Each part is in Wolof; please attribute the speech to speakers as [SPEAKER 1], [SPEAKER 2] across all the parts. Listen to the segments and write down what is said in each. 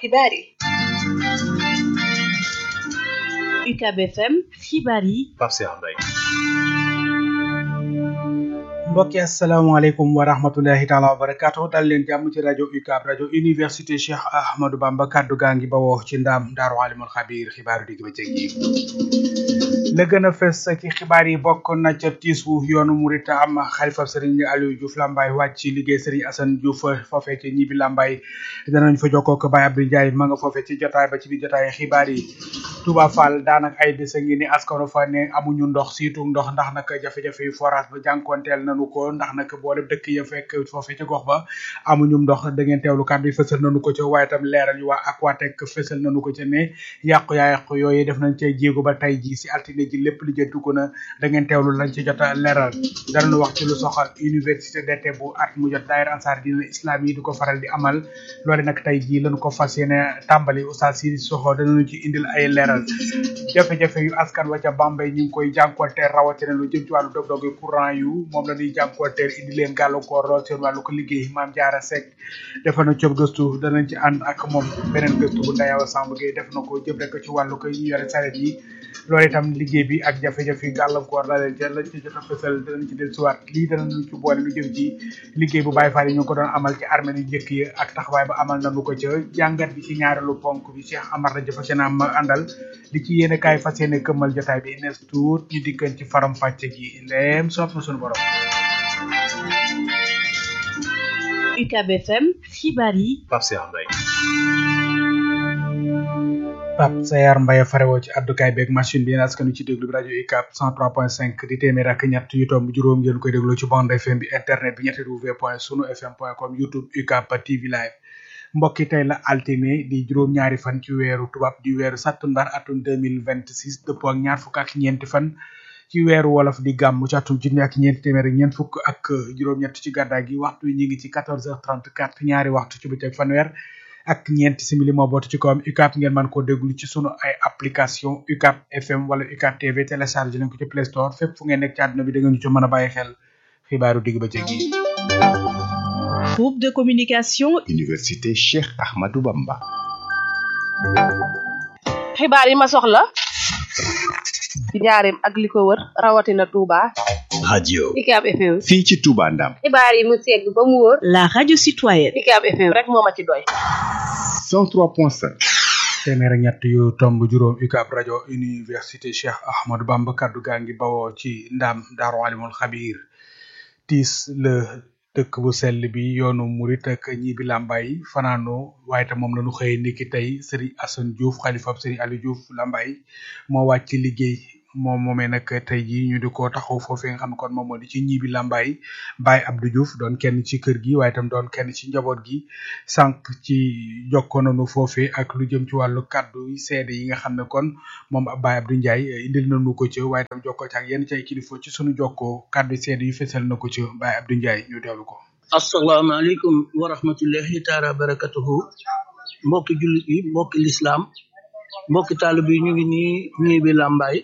[SPEAKER 1] xibaar yi
[SPEAKER 2] UCAB FM xibaar yi
[SPEAKER 3] Pape Cheikh Mbaye
[SPEAKER 4] mbokki asalaamaaleykum wa rahmatullahi taala wa barakaatu dal leen jàmm ci rajo UCAB rajo université Cheikh Ahmadou Bamba kaddu gaa ngi bawoo ci ndaam daaru alimul xabiir xibaaru digg bëccëg yi la gën a fes ci xibaar yi bokk na ca tiis wu yoonu murit am xalifa sëriñ Aliou Diouf Lambaye wàcc ci liggéey sëriñ Assane Diouf foofee ci ñibbi Lambaye danañ fa jokkoo ko Baye Abdou Ndiaye ma nga foofee ci jotaay ba ci biir jotaay xibaar yi Touba Fall daanaka ay bés a ngi ni askano fa ne amuñu ndox siitu ndox ndax nag jafe-jafe yu forage ba jànkonteel nañu ko ndax nag boole dëkk ya fekk foofee ci gox ba amuñu ndox da ngeen teewlu kàddu yi fësal nañu ko ca waaye tam leeral yu waa Aquatec fësal nañu ko ca ne yàqu yaa yàqu yooyu def nañ cay jéego ba tey ji si altine ji lépp li jëntu ko na da ngeen teewlu lañ ci jot a leeral danañu wax ci lu soxal université d'été bu at mu jot daayira ansaar dina islam yi di ko faral di amal loole nag tey jii lañu ko fas yéene tàmbali oustaz si soxo danañu ci indil ay leeral jafe-jafe yu askan wa ca Bambey ñu ngi koy jànkuwanteel rawatina lu jëm ci wàllu dog-dogi courant yu moom la ñuy jànkuwanteel indi leen gàllankoor lool seen wàllu ko liggéey maam jaara Seck def na cob gëstu danañ ci ànd ak moom beneen gëstu bu ndayawa Samb Gueye def na ko jëm rek ci wàllu ko ñu yore saret yi loolu itam liggéey bi ak jafe-jafe yu gàllankoor la leen ca lañ ci jot a fësal danañ ci dellusiwaat lii danañu ci boole lu jëm ci liggéey bu Baye Fall yi ñu ko doon amal ci armée yu njëkk yi ak taxawaay ba amal nañu ko ca jàngat bi ci ñaareelu ponk bi Cheikh Amar rajo fas yéene am àndal li ci yéene kaay fas yéene këmmal jotaay bi nes tuut ñu dikkan ci faram fàcce gi ndeem soob na suñu borom
[SPEAKER 2] UCAB FM xibaar yi
[SPEAKER 3] Pape Cheikh Mbaye
[SPEAKER 4] Pape Sayar Mbaye farewoo ci addukaay beeg machine bi yéen askanu ci déglu bi rajo UCAB 103.5 di téeméer ak ñett yu tomb juróom ngeen koy déglu ci bande FM bi internet bi ñetti w point sunu fm point com youtube UCAB TV live mbokki tey la altine di juróom-ñaari fan ci weeru tubaab di weeru sattumbar atum 2026 dëppoo ak ñaar fukk ak ñeenti fan ci weeru wolof di gàmm ci atum junni ak ñeenti téeméer ak ñeent fukk ak juróom-ñett ci gàddaay gi waxtu yi ñu ngi ci 14h34 ñaari waxtu ci bëccëg fanweer ak ñeenti simili moo bootu ci kawam UCAB ngeen mën koo déglu ci sunu ay application UCAB FM wala UCAB TV télécharge nañ ko ci Play Store fépp fu ngeen nekk ci àdduna bi da ngeen ñu ci mën a bàyyi xel xibaaru digg bëccëg yi
[SPEAKER 2] groupe de communication
[SPEAKER 5] Université Cheikh Ahmadou Bamba
[SPEAKER 1] xibaar yi ma soxla ci njaareem ak li ko wër rawatina Touba
[SPEAKER 5] radio
[SPEAKER 1] UCAB FM
[SPEAKER 5] fii ci Touba Ndam
[SPEAKER 1] xibaar yi mu segg ba mu wóor
[SPEAKER 2] la radio citoyenne
[SPEAKER 1] UCAB FM rek moo ma ci doy
[SPEAKER 5] 103.5
[SPEAKER 4] téeméer ak ñett yu tomb juróom UCAB rajo université Cheikh Ahmadou Bamba kaddu gaa ngi bawoo ci ndaam daaru alimul xabiir tiis la dëkk bu sell bi yoonu murit ak ñi bi làmbaay fanaano waaye tam moom la ñu xëyee niki tey Serigne Assane Diouf xalifab Serigne Aliou Diouf làmbaay moo wàcc ci liggéey moom moomee nag tey jii ñu di ko taxaw foofee nga xam ne kon moom moo di ci ñibi làmbaay Baye Abdou Diouf doon kenn ci kër gi waaye tam doon kenn ci njaboot gi sànq ci jokkoo nañu foofee ak lu jëm ci wàllu kàddu yi seede yi nga xam ne kon moom Baye Abdou Ndiaye indil nañu ko ci waaye tam jokkoo ci ak yenn ci ay kilifa ci sunu jokkoo kàddu yi seede yu fesal na ko ci Baye Abdou Ndiaye ñu teewlu ko.
[SPEAKER 6] asalaamaaleykum wa rahmatullahi taala wa barakatuhu mbokki jullit yi mbokki lislaam mbokki taalib yi ñu ngi nii ñii bi làmbaay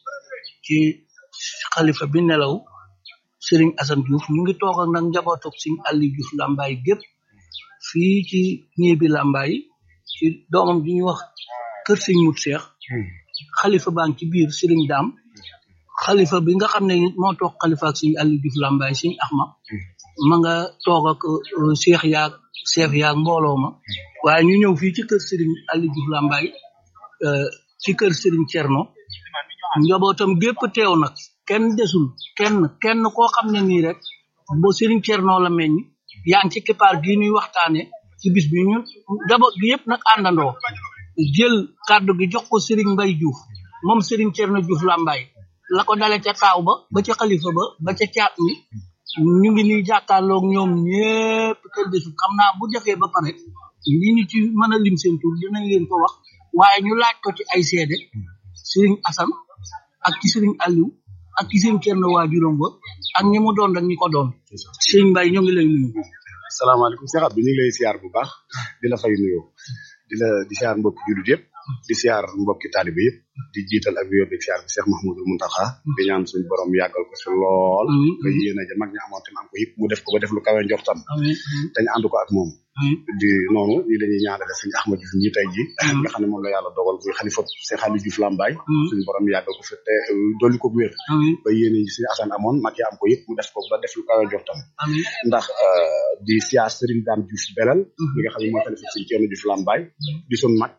[SPEAKER 6] ci xalifa bi nelaw Serigne Assane Diouf ñu ngi toog ak nag njabootuk Serigne Aliou Diouf làmbaay gépp fii ci ñii bi làmbaay ci doomam ji ñuy wax kër Serigne Mut Seex xalifa baa ngi ci biir Serigne Daam xalifa bi nga xam ne moo toog xalifa ak Serigne Aliou Diouf làmbaay Serigne Axma ma nga toog ak seex yaag seex yaag mbooloo ma waaye ñu ñëw fii ci kër Serigne Aliou Diouf Lambaye ci kër Serigne Thierno njabootam gépp teew nag kenn desul kenn kenn koo xam ne nii rek bo Serigne Thierno la meññ yaa ngi ci keppaar gii ñuy waxtaane ci bis bi ñun njaboot gi yëpp nag àndandoo jël kàddu gi jox ko Serigne Mbaye Diouf moom Serigne Thierno Diouf Lambaye la ko dale ca taaw ba ba ca xalifa ba ba ca caat mi ñu ngi nii jàkkaarloog ñoom ñëpp kenn desul xam naa bu defee ba pare li ñu ci mën a lim seen tur dinañ leen ko wax waaye ñu laaj ko ci ay seede Serigne Assane ak ci Serigne Aliou ak ci seen kenn waajuram ba ak ñi mu doon ak ñi ko doon Serigne Mbaye ñoo ngi lay nuyu.
[SPEAKER 5] salaamaaleykum Cheikh Abdou ñu ngi lay siyaar bu baax di la fay nuyoo di la di siyaar mbokk jullit yëpp
[SPEAKER 3] di siyaar mbokki taalibe yëpp di jiital ak wér di siyaar bi Cheikh Mahmoudou Mountakha di ñaan suñu borom yàggal ko fi lool ba yéen a ja mag ñi amoon tam am ko yëpp mu def ko ba def lu kawe njortam te ñu ànd ko ak moom di noonu ñi dañuy ñaanale sëñ Ahmad Diouf ñi tey ji nga xam ne moom la yàlla dogal muy xalifa Cheikh Aliou Diouf Lambaye suñu borom yàggal ko fi te dolli ko wér ba yéen a suñu asan amoon mag yi am ko yëpp mu def ko ba def lu kawe njortam ndax di siyaar Serigne Dame Diouf Belal mi nga xam ne mooy xalifa sëñ Thierno Diouf Lambaye di suñ mag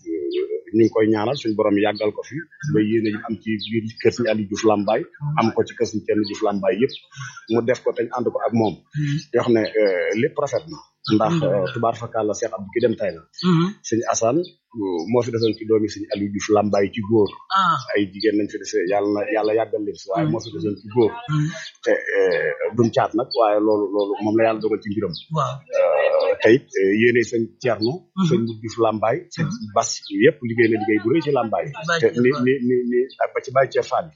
[SPEAKER 3] ñu ngi koy ñaanal suñu borom yàggal ko fi ba yéene yi am ci biir kër suñu Aliou Diouf Lambaye am ko ci kër suñu Thierno Diouf Lambaye yëpp mu def ko te ñu ànd ko ak moom yoo xam ne lépp rafet na ndax tubaar fakal la Cheikh Abdou ki dem tay la sëñ Assane moo fi desoon ci doomi sëñ Aliou Diouf Lambaye ci góor ay jigéen nañ fi dese yàlla na yàlla yàggal leen si waaye moo fi desoon ci góor te duñ caat nag waaye loolu loolu moom la yàlla dogal ci mbiram te it yéene sëñ Thierno sëñ Diouf Lambaye sëñ Bas yëpp liggéey na liggéey bu rëy ci Lambaye te ni ni ni ni ak ba ci bàyyi Thier Fall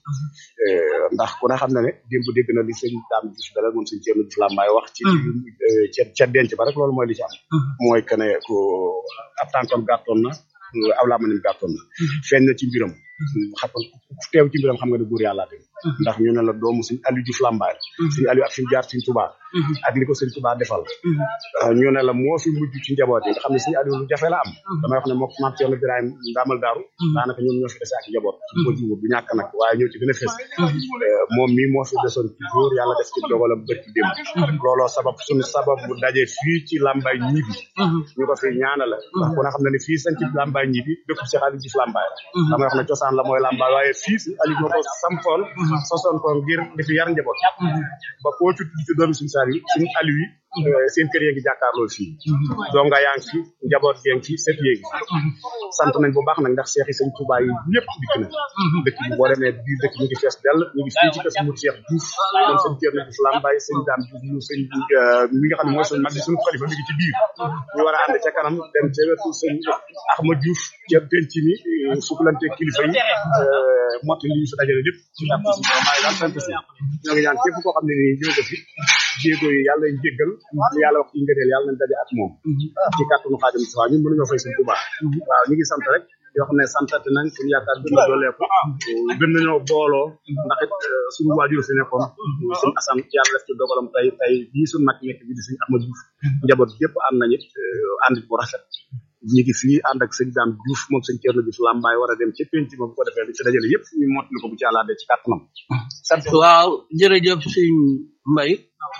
[SPEAKER 3] ndax ku ne xam na ne démb dégg na li sëñ Dame Diouf dalal moom sëñ Thierno Diouf Lambaye wax ci ca ca denc ba rek loolu mooy li ci am mooy que ne ko ab tànkam gàttoon na aw laa manim gàttoon na feeñ na ci mbiram xam ku teew ci mbiram xam nga ne góor yàlla te ndax ñu ne la doomu suñ Aliou Diouf Lambaye suñ Aliou ak suñ jaar suñ Touba ak li ko sëñ Touba defal ñu ne la moo fi mujj ci njaboot yi nga xam ne suñu Aliou lu jafe la am damay wax ne mook maam Thierno Birahim ndaamal daaru daanaka ñoom ñoo fi dese ak njaboot ko jiwu du ñàkk nag waaye ñoo ci gën a fees moom mii moo fi desoon ci góor yàlla def ci dogalam bët ci démb looloo sabab suñu sabab bu daje fii ci Lambaye ñibi ñu ko fi ñaanala ndax ku ne xam ne ne fii sañ ci Lambaye ñibi dëkk Cheikh Aliou Diouf Lambaye la damay wax ne cosaan la mooy Lambaye waaye fii si Aliou moo ko sampoon sosoon ko ngir di fi yar njaboot ba koo ci tudd ci doomi suñu saar yi suñu Aliou yi seen kër yee ngi jàkkaarloo fii donga yaa ngi fi njaboot yee ngi fi sët yee ngi sant nañ bu baax nag ndax seex yi sëñ Touba yi ñëpp dikk na dëkk bi boo demee biir dëkk ñu ngi fees dell ñu ngi fii ci kër mu Cheikh Diouf moom sëñ Thierno Diouf Lambaye sëñ Dame Diouf mu sëñ mi nga xam ne mooy suñu mag di suñu xalifa mi ngi ci biir ñu war a ànd ca kanam dem ca wetu sëñ Ahmad Diouf ca penc mi sukulante kilifa yi motti li ñu fi dajale lépp ci jàpp si maa ngi sant si ñoo ngi ñaan képp koo xam ne nii ñëw nga fi jéego yi yàlla nañ jéggal yàlla wax ci ngëneel yàlla nañ daje ak moom ci kàttanu xaajam si waaw ñun mënuñoo fay sëñ Touba waaw ñu ngi sant rek yoo xam ne santati nañ suñu yaakaar gën a dooleeku gën nañoo booloo ndax it suñu waajur fi nekkoon suñu asan yàlla def ci dogalam tey tey bii suñu mag nekk bi di suñu Ahmad Diouf njaboot yëpp ànd nañ it ànd bu rafet ñu ngi fii ànd ak sëñ Dame Diouf moom sëñ Thierno Diouf Lambaye war a dem ca penc ma bu ko defee li ci dajale yëpp ñu mottali ko bu ci àllaadee ci kàttanam sant
[SPEAKER 6] waaw jërëjëf sëñ Mbaye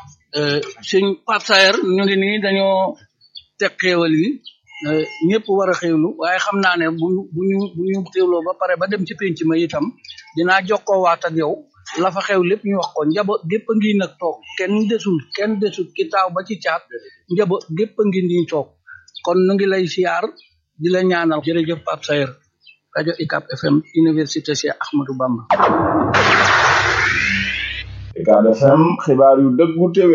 [SPEAKER 6] sëñ Pape Saer ñu ngi nii dañoo teg xéewal yi ñëpp war a xéewlu waaye xam naa ne bu bu ñu bu ñu xéewloo ba pare ba dem ci penc ma itam dinaa jokkoo waat ak yow la fa xew lépp ñu wax ko njaboot gépp a ngi nag toog kenn desul kenn desul ki taaw ba ci caat njaboot gépp a ngi nii toog kon nu ngi lay siyaar di la ñaanal jërëjëf Pape Saer rajo ICAP FM université Cheikh Ahmadou Bamba
[SPEAKER 7] ICAP FM xibaar yu dëggu téwé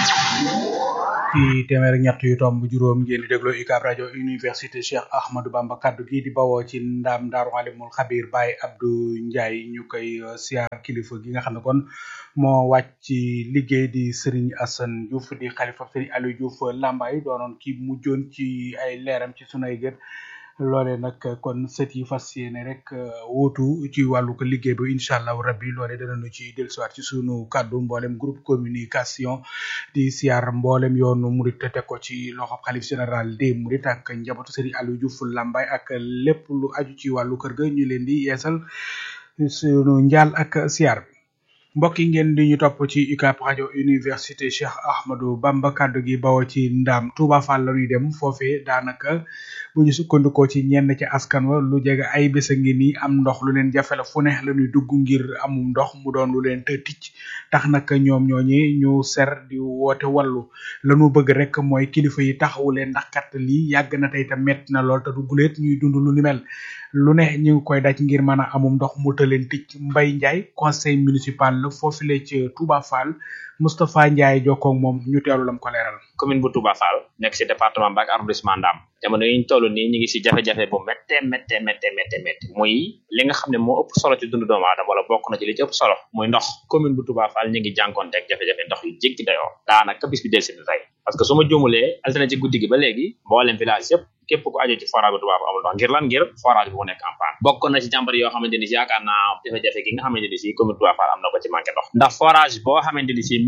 [SPEAKER 4] ci téeméer ak ñett yu tomb juróom ngeen di déglu UCAB rajo université Cheikh Ahmadou Bamba kaddu gi di bawoo ci ndam Daaru Alimul Xabir Baye Abdou Ndiaye ñu koy siyaar kilifa gi nga xam ne kon moo wàcc ci liggéey di Serigne Assane Diouf di xalifa Serigne Aliou Diouf Lambaye doonoon ki mujjoon ci ay leeram ci sunay gët loole nag kon sët yi fas yéene rek wuutu ci wàllu ko liggéey bi incha allahu rabbi loole danañu ci dellusiwaat ci sunu kàddu mboolem groupe communication di siyaar mboolem yoonu murit te teg ko ci loxo xalif général des murit ak njabootu Serigne Aliou Diouf Lambaye ak lépp lu aju ci wàllu kër ga ñu leen di yeesal sunu njaal ak siyaar bi mbokk yi ngeen di ñu topp ci UCAB rajo université Cheikh Ahmadou Bamba kaddu gi bawoo ci ndam Touba Fall la ñuy dem foofee daanaka bu ñu sukkandikoo ci ñenn ci askan wa lu jege ay bés a ngi nii am ndox lu leen jafe la fu ne la ñuy dugg ngir amum ndox mu doon lu leen të ticc tax nag ñoom ñooñi ñu ser di woote wallu la ñu bëgg rek mooy kilifa yi taxawu leen ndax kat lii yàgg na tey te metti na lool te du guleet ñuy dund lu ni mel lu ne ñu ngi koy daj ngir mën a amum ndox mu të leen ticc Mbaye Ndiaye conseil municipal la foofu la ci Touba Fall Moustapha Ndiaye jokkoog moom ñu teelu lam ko leeral
[SPEAKER 8] commune bu Touba Fall nekk ci département Mbacké arrondissement Ndam jamono yi ñu toll nii ñu ngi si jafe-jafe bu métte métte métte métte métte muy li nga xam ne moo ëpp solo ci dundu doomu aadama wala bokk na ci li ci ëpp solo muy ndox commune bu Touba Fall ñu ngi jànkonteeg jafe-jafe ndox yu jéggi dayoo daanaka bis bi del si tey parce que su ma juumulee altine ci guddi gi ba léegi mboolem village yëpp képp ku aju ci forage bu Touba Fall amul ndox ngir lan ngir forage bi mu nekk en panne bokk na ci jàmbar yoo xamante ni si yaakaar naa jafe-jafe gi nga xamante ni si commune Touba Fall am na ko ci manqué ndox ndax forage boo xamante ni si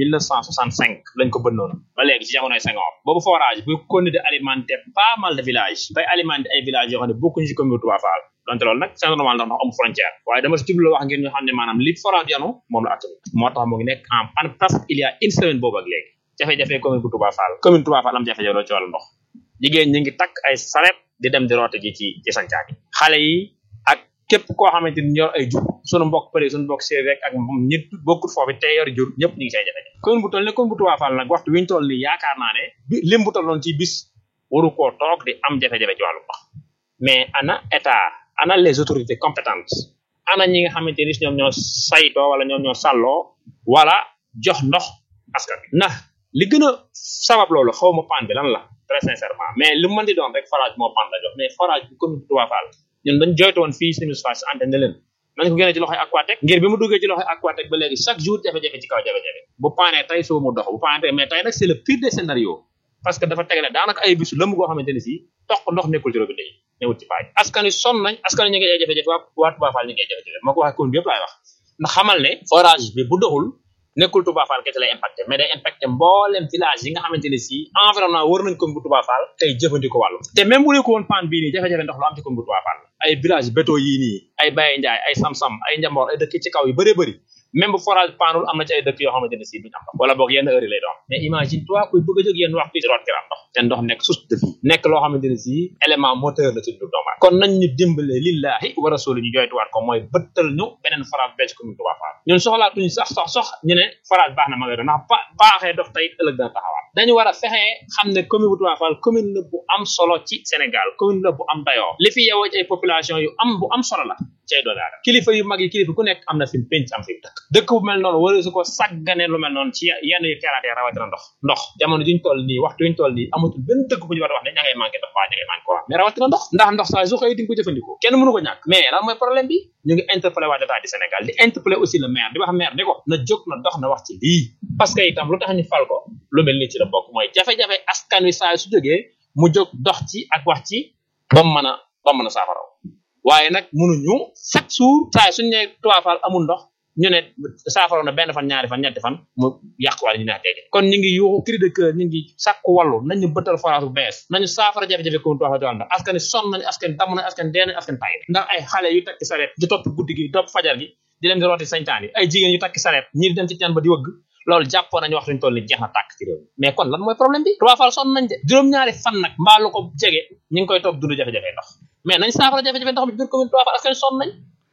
[SPEAKER 8] 1965 lañ ko bënnoon ba léegi ci jamonoy Senghor boobu forage bu continué de alimenter pas mal de villages bay alimenter ay villages yoo xam ne bokkuñu ci commune Touba Fall donte loolu nag c'est normal ndax ndox amul frontière waaye dama si jublu wax ngir ñu xam ne maanaam li forage yanu moom la attanu moo tax mu ngi nekk en panne presque il y a une semaine boobu ak léegi jafe-jafe commune bu Touba Fall commune Touba Fall am jafe-jafe loolu ci wàllu ndox jigéen ñi ngi takk ay saret di dem di roote ji ci ci sancaan yi xale yi ak képp koo xamante ni yor ay jur sunu mbokk përi sunu mbokk séeréer ak ñit bokkut foofu te yor jur ñëpp ñu ngi say jafe-jafe commune bu toll ne commune bu Touba Fall nag waxtu wi ñu toll nii yaakaar naa ne bi lim bu tolloon ci bis waru koo toog di am jafe-jafe ci wàllu ndox mais ana état ana les autorités compétentes ana ñi nga xamante ni ñoom ñoo saytoo wala ñoom ñoo sàlloo wala jox ndox askan bi ndax li gën a sabab loolu xaw ma pan bi lan la très sincèrement mais lu mën di doon rek forage moo pan la jox mais forage bi commune Touba Fall ñun dañ joytu woon fii suñu face antenne ne leen nañ ko génne ci loxoy Aquatec ngir bi mu duggee ci loxoy Aquatec ba léegi chaque jour jafe-jafe ci kaw jafe-jafe bu paanee tey soo mu dox bu paanee tey mais tey nag c'est le pire des scénarios parce que dafa tegale daanaka ay bisu lëmb goo xamante ne si toq ndox nekkul ci robinet yi newut ci paaj askan wi sonn nañ askan wi ñu ngi ay jafe-jafe waa waa Touba Fall ñu ngi ay jafe-jafe moo ko waxee commune bi yëpp laay wax ndax xamal ne forage bi bu doxul nekkul Touba Fall kese lay impacté mais day impacté mboolem village yi nga xamante ne si environnement wër nañ commune bu Touba Fall tey jëfandikoo wàllu te même bu ko woon panne bii nii jafe-jafe ndox lu am ci commune bu Touba Fall ay village bétoo yii nii ay Baye Ndiaye ay Sam-Sam ay Njamboor ay dëkk ci kaw yu bëree bëri même bu forage panul am na ci ay dëkk yoo xamante ne si duñ am ndox wala boog yenn heure yi lay doon mais imagine toi kuy bëgg a jóg yenn waxtu ci root kiram ndox te ndox nekk source de vie nekk loo xamante ne si élément moteur la ci du doomu aadama kon nañ ñu dimbale lillahi wa rasuli ñu joytuwaat ko mooy bëttal ñu beneen forage becc commune Touba Fall ñun soxlaatuñu sax sax sox ñu ne forage baax na ma nga doon ndax ba baaxee dox tey ëllëg dana taxawaat dañu war a fexee xam ne commune bu Touba Fall commune la bu am solo ci Sénégal commune la bu am dayoo li fi yeewoo ci ay population yu am bu am solo la cay doon aadama kilifa yu mag yi kilifa ku nekk am na fi penc am fi dëkk dëkk bu mel noonu wala su ko sàgganee lu mel noonu ci yenn yu teeraatee rawatina ndox ndox jamono juñ toll nii waxtu yuñ toll nii amatul benn dëkk bu ñu war a wax ne ña ngay manqué ndox waa ña ngay manqué courant mais rawatina ndox ndax ndox saa su xëy di nga ko jëfandikoo kenn mënu ko ñàkk mais lan mooy problème bi ñu ngi interpellé waa état du Sénégal di interpellé aussi le maire di wax maire ni ko na jóg na dox na wax ci lii parce que itam lu tax ñu fal ko lu mel ni ci la bokk mooy jafe-jafe askan wi saa su jógee mu jóg dox ci ak wax ci ba mu mën a ba mu mën a saafaraw waaye nag mënuñu chaque jour saa suñu ne Touba Fall amul ndox ñu ne saafara na benn fan ñaari fan ñetti fan mu yàquwaale ñu ne tey kon ñu ngi yuuxu cri de cœur ñu ngi sàkku wàllu nañu bëttal forage bu bees nañu saafara jafe-jafe comme Touba Fall ndax askan sonn nañu askan damm nañu askan dee nañu askan tay ndax ay xale yu takki sareet di topp guddi gi topp fajar gi di dem di rooti sañtaan yi ay jigéen yu takki sareet ñii di dem ci teen ba di wëgg loolu jàppoon nañu wax suñu toll ni jeex na tàkk ci réew mi mais kon lan mooy problème bi Touba Fall sonn nañ de juróom-ñaari fan nag mbaa lu ko jege ñu ngi koy toog dund jafe-jafe ndox mais nañ saafara jafe-jafe ndox mi biir commune Touba Fall askan sonn nañ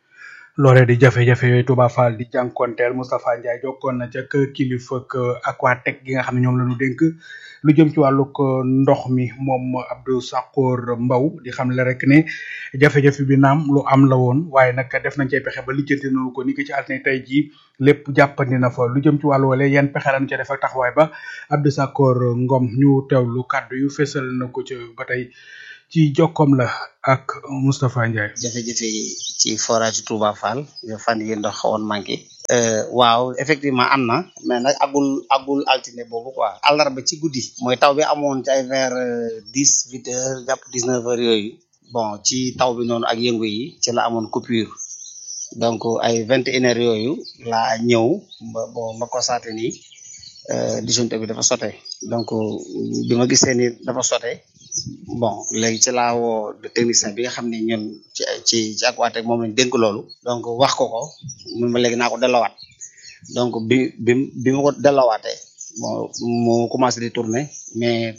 [SPEAKER 4] loolee di jafe-jafe yooyu Touba Fall di jànkonteel Moustapha Ndiaye jokkoon na ca kër kilifa ak Aquatec gi nga xam ne ñoom la ñu dénk lu jëm ci wàllug ndox mi moom Abdou Sakkour Mbaw di xam le rek ne jafe-jafe bi naam lu am la woon waaye nag def nañ cay pexe ba lijjanti nañu ko ni ki ci altine tey jii lépp jàppandi na fa lu jëm ci wàllu wala yan pexe lañ ca def ak taxawaay ba Abdou Sakkour Ngom ñu teewlu kàddu yu fesal na ko ca ba tey ci jokkoom la ak Moustapha Ndiaye.
[SPEAKER 9] jafe-jafe yi ci forage Touba Fall fan yi ndox xawoon manqué. waaw effectivement am na mais nag agul agul altine boobu quoi àllarba ci guddi mooy taw bi amoon ci ay vers dix huit heures jàpp dix neuf heures yooyu bon ci taw bi noonu ak yëngu yi ci la amoon coupure donc ay vingt et une heures yooyu laa ñëw ba bon ma constaté ni disjoncteur bi dafa sote donc bi ma gisee ni dafa sote bon léegi ci laa woo technicien bi nga xam ne ñun ci ci ci Aquatec moom lañ dénk loolu donc wax ko ko mun ma léegi naa ko delloowaat donc bi bi bi ma ko delloowaatee bon mu commencé di tourner mais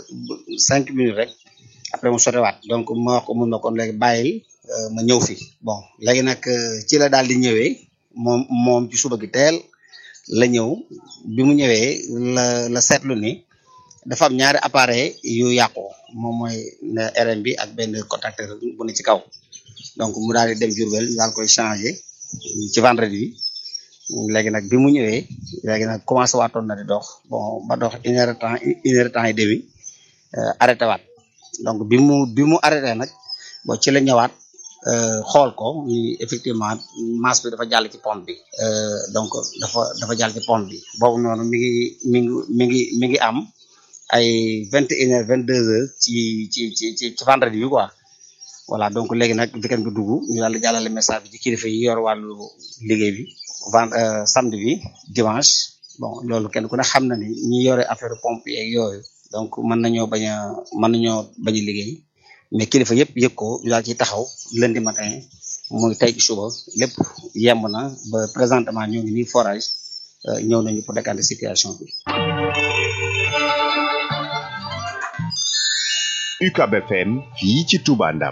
[SPEAKER 9] cinq minutes rek après mu sotewaat donc ma wax ko mun ma kon léegi bàyyil ma ñëw fi bon léegi nag ci la daal di ñëwee moom moom ci suba gi teel la ñëw bi mu ñëwee la la seetlu ni dafa am ñaari appareil yu yàqu moom mooy RM bi ak benn contacteur bu ne ci kaw donc mu daal di dem Diourbel daal koy changé ci vendredi bi léegi nag bi mu ñëwee léegi nag commencé waatoon na di dox bon ba dox une heure temps une heure temps et demi arrêté waat donc bi mu bi mu arrêté nag bon ci la ñëwaat xool ko ni effectivement masse bi dafa jàll ci pompe bi donc dafa dafa jàll ci pompe bi boobu noonu mi ngi mi ngi mi ngi mi ngi am ay vingt et une heures vingt deux heures ci ci ci ci ci vendredi bi quoi voilà donc léegi nag weekend bi dugg ñu daal di jàllale message bi ci kilifa yi yor wàllu liggéey bi vend samedi bi dimanche bon loolu kenn ku ne xam na ni ñi yore affaire pompe yeeg yooyu donc mën nañoo bañ a mën nañoo bañ a liggéey mais kilifa yëpp yëg ko ñu daal ciy taxaw lundi matin muy tey ci suba lépp yemb na ba présentement ñoo ngi nii forage ñëw nañu pour décanter situation bi.
[SPEAKER 5] UCAB FM fii ci Touba Ndam.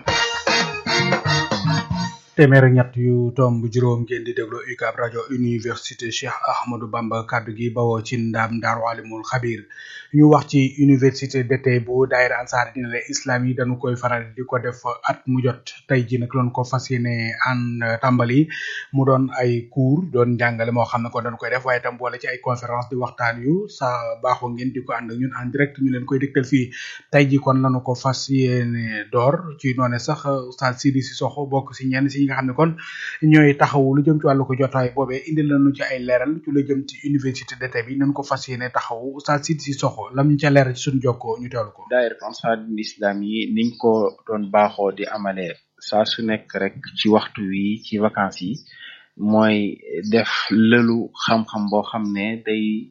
[SPEAKER 4] téeméer ak ñett yu tomb juróom ngeen di déglu UCAB rajo université Cheikh Ahmadou Bamba kaddu gi bawoo ci ndam Daaru Alimul Xabir ñu wax ci université d'été bu daayira ansaar dina le islam yi dañu koy faral di ko def at mu jot tey ji nag loon ko fas yéene an tàmbali mu doon ay cours doon njàngale moo xam ne ko dañu koy def waaye tam boole ci ay conférence di waxtaan yu sa baaxoo ngeen di ko ànd ak ñun en direct ñu leen koy dégtal fii tey ji kon lañu ko fas yéene door ci noone sax Oustaz Sidi Sissoko bokk si ñenn si ñi nga xam ne kon ñooy taxawu lu jëm ci wàllu ko jotaay boobee indi lañu ci ay leeral ci lu jëm ci université d'été bi nañ ko fas yéene taxawu Oustaz Sidi Sissoko lam ñu ca leeral ci suñu jokkoo ñu teewlu ko
[SPEAKER 10] daayira Ansaarul Islam yi niñ ko doon baaxoo di amalee saa su nekk rek ci waxtu wi ci vacances yi mooy def lëlu xam-xam boo xam ne day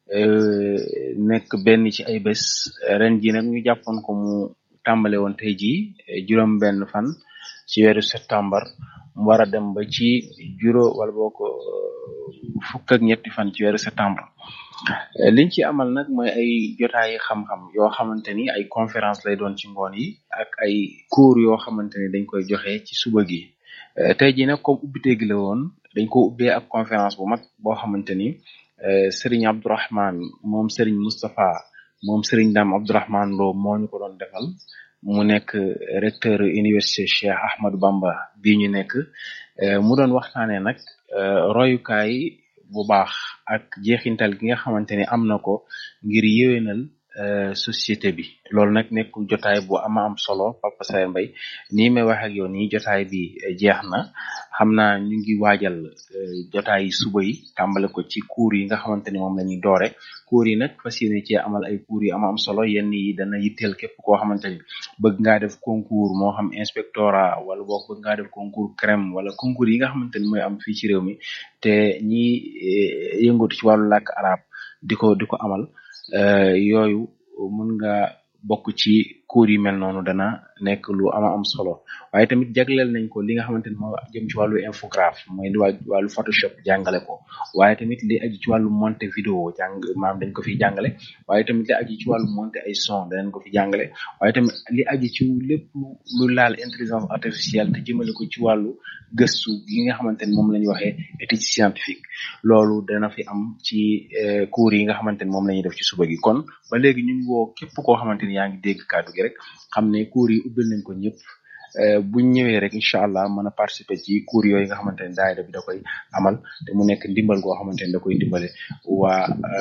[SPEAKER 10] nekk benn ci ay bés ren ji nag ñu jàppoon ko mu tàmbale woon tey ji juróom benn fan ci weeru septembre mu war a dem ba ci juróom wala boo ko fukk ak ñetti fan ci weeru septembre liñ ci amal nag mooy ay jotaayi xam-xam yoo xamante ni ay conférence lay doon ci ngoon yi ak ay cours yoo xamante ni dañ koy joxe ci suba gi tey jii nag comme ubbite gi la woon dañ ko ubbee ak conférence bu mag boo xamante ni Serigne Abdourahman moom Serigne Moustapha moom Serigne Dame Abdourahman Lo moo ñu ko doon defal mu nekk recteur université Cheikh Ahmadou Bamba bii ñu nekk mu doon waxtaanee nag royukaay bu baax ak jeexintal gi nga xamante ni am na ko ngir yéwénal société bi loolu nag nekk jotaay bu ama am solo Papa Saer Mbaye nii may wax ak yow nii jotaay bi jeex na xam naa ñu ngi waajal jotaay yi suba yi tàmbale ko ci cours yi nga xamante ni moom la ñuy doore cours yi nag fas yéene cee amal ay cours yi ama am solo yenn yi dana yitteel képp koo xamante ni bëgg ngaa def concours moo xam inspectorat wala boog bëgg ngaa def concours crème wala concours yi nga xamante ni mooy am fii ci réew mi te ñi yëngatu ci wàllu làkk arab di ko di ko amal yooyu mën nga bokk ci cours yi mel noonu dana nekk lu ama am solo waaye tamit jagleel nañ ko li nga xamante ni moo jëm ci wàllu infographe mooy li wàllu photoshop jàngale ko waaye tamit li aju ci wàllu monter vidéo jàng maam dañ ko fi jàngale waaye tamit li aju ci wàllu monter ay son danañ ko fi jàngale waaye tamit li aju ci lépp lu laal intelligence artificielle te jëmale ko ci wàllu gëstu yi nga xamante ni moom la ñuy waxee étude scientifique loolu dana fi am ci cours yi nga xamante ni moom la ñuy def ci suba gi kon ba léegi ñu ngi woo képp koo xamante ni yaa ngi dégg kàddu gi rek xam ne cours yi ubbil nañ ko ñëpp buñ ñëwee rek incha allah mën a participer ci cours yooyu nga xamante ne daayira bi da koy amal te mu nekk ndimbal goo xamante ne da koy dimbale waa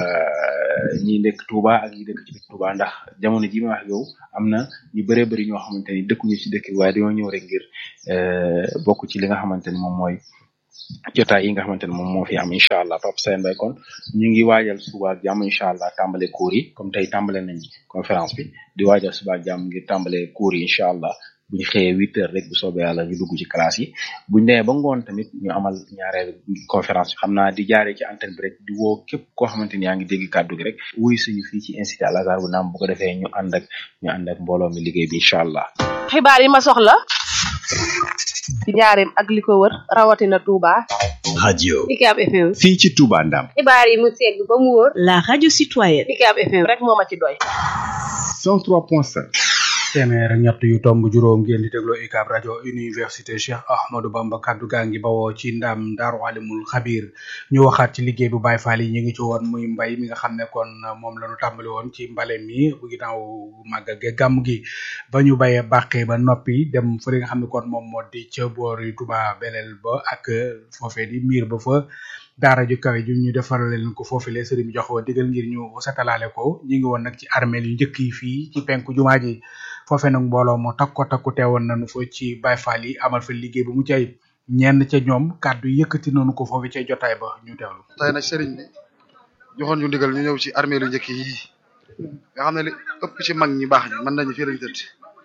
[SPEAKER 10] ñi nekk Touba ak ñi dëkk ci biir Touba ndax jamono ji ma wax yow am na ñu bëree bëri ñoo xamante ni dëkkuñu ci dëkk bi waaye dañoo ñëw rek ngir bokk ci li nga xamante ni moom mooy jotaay yi nga xamante ne moom moo fi am incha allah Papa Sène Mbaye kon ñu ngi waajal suba ak jàmm incha allah tàmbale cours yi comme tey tàmbale nañ conférence bi di waajal suba ak jàmm ngir tàmbale cours yi incha allah bu ñu xëyee huit heures rek bu soobee yàlla ñu dugg ci classe yi bu ñu demee ba ngoon tamit ñu amal ñaareel conférence bi xam naa di jaaree ci antenne bi rek di woo képp koo xamante ni yaa ngi dégg kàddu gi rek wuy suñu fii ci institut Al Azhar bu naam bu ko defee ñu ànd ak ñu ànd ak mbooloo mi liggéey bi incha allah.
[SPEAKER 1] xibaar yi ma soxla ci njaareem ak li ko wër rawatina Touba.
[SPEAKER 5] radio
[SPEAKER 2] UCAB FM.
[SPEAKER 5] fii ci Touba Ndam.
[SPEAKER 2] xibaar yi mu segg ba mu wóor. la radio citoyenne. UCAB FM.
[SPEAKER 1] rek moo ma ci doy.
[SPEAKER 5] 103.5.
[SPEAKER 4] téeméer ak ñett yu tomb juróom ngeen di déglu UCAB rajo université Cheikh Ahmadou Bamba kaddu gaa ngi bawoo ci ndam Daaru Alimul Xabir ñu waxaat ci liggéey bu Baay Faal yi ñu ngi ci woon muy mbay mi nga xam ne kon moom la ñu tàmbali woon ci mbale mi bu ginnaaw màggal ge gàmm gi ba ñu bayee bàqee ba noppi dem fa li nga xam ne kon moom moo di ca boori Touba Belel ba ak foofee di miir ba fa daara ju kawe ju ñu defaral leen ko foofu le sëriñ bi jox wa digal ngir ñu setalaale ko ñu ngi woon nag ci armeel yu njëkk yi fii ci penku jumaa ji foofee nag mbooloo moo takko takku teewoon nañu fa ci Baye Fall yi amal fa liggéey bu mu cay ñenn ca ñoom kàddu yëkkati nañu ko foofu ca jotaay ba ñu teewlu.
[SPEAKER 11] tey nag sëriñ bi joxoon ñu ndigal ñu ñëw ci armée lu njëkk yi nga xam ne li ëpp ci mag ñi baax ñi mën nañu fii lañ tëdd